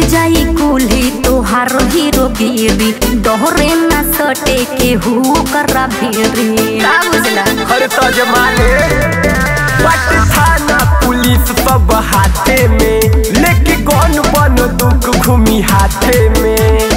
जाई कुल्ही तोहार हीरो गिरी दोहरे न सटे के हु करा भेरी का बुझला हर तजमाने बट थाना पुलिस सब हाथे में लेके कौन बन दुख घूमी हाथे में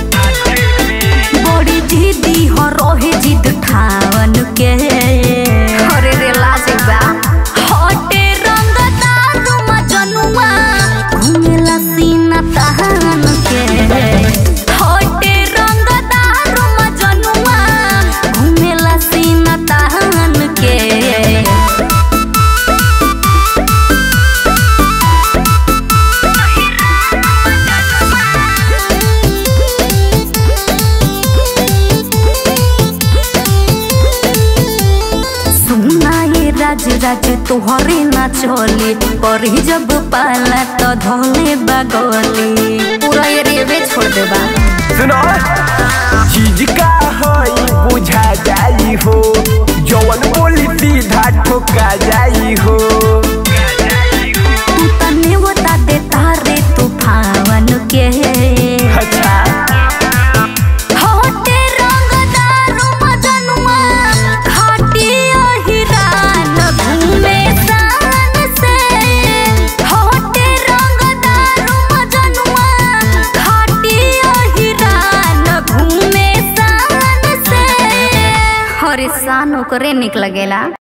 बड़ी जिद्दी हो रोहे जिद ठावन के अरे रे लाजे बा हटे रंग दारू मजनुआ घूमेला सीना तहन के हटे रंग दारू मजनुआ घूमेला सीना तहन के सुना ये राज राज तोहरे ना चली पर जब पाला तो धोले बगली पूरा ये रेवे छोड़ देबा सुनो चीज का हई बुझा जाई हो जवन बोली सीधा ठोका जाई हो तू तने बता दे तारे तूफान के अच्छा होटे रंग दारू मजनुआ घाटी हिरान घूमे शान से होटे रंग दारू मजनुआ घाटी हिरान घूमे शान से हरे शान ओकरे निक लगेला